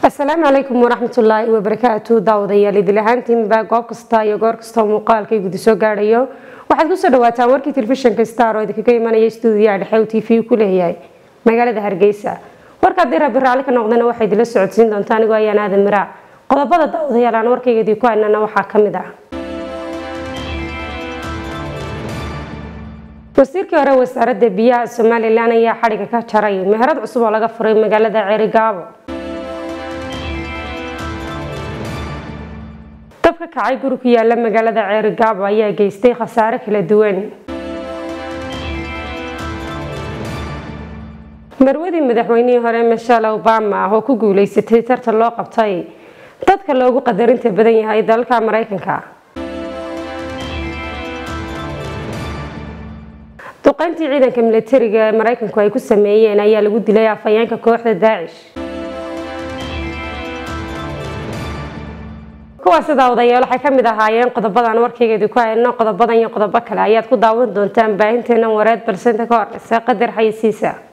asalaamu calaykum waraxmatullaahi wabarakaatu daawadayaal idil ahaantiinba goob kasta iyo goor kastao muuqaalka gudi soo gaadhayo waxaad kusoo dhawaataan warkii telefishinka star oo idinkaga imanaya stuudiyaha dhexe u t v ku leeyahay magaalada hargeysa warka haddii rabbi raalli ka noqdana waxay idinla socodsiin doontaa anigoo ayaan aadan miraac qodobada daawadayaal aan warkayga idinku haynana waxaa ka mid ah wasiirkii hore wasaaradda biyaha somalilan ayaa xadhiga ka jaray meherad cusub oo laga furay magaalada ceerigaabo dab ka kacay guri ku yaala magaalada ceerigaabo ayaa geystay khasaare kala duwan marwadii madaxweynihii hore michelle obama oo ku guuleysatay tartan loo qabtay dadka loogu qadarinta badan yahay dalka maraykanka duqayntii ciidanka milatariga ee maraykanku ay ku sameeyeen ayaa lagu dilay afhayeenka kooxda daacish kuwaasi daawadayaal waxay ka mid ahaayeen qodobadan warkaygeedi ku hayno qodobadan iyo qodobo kale ayaad ku daawan doontaan baahinteena wareed balsenta ka horeysa qadar xayisiisa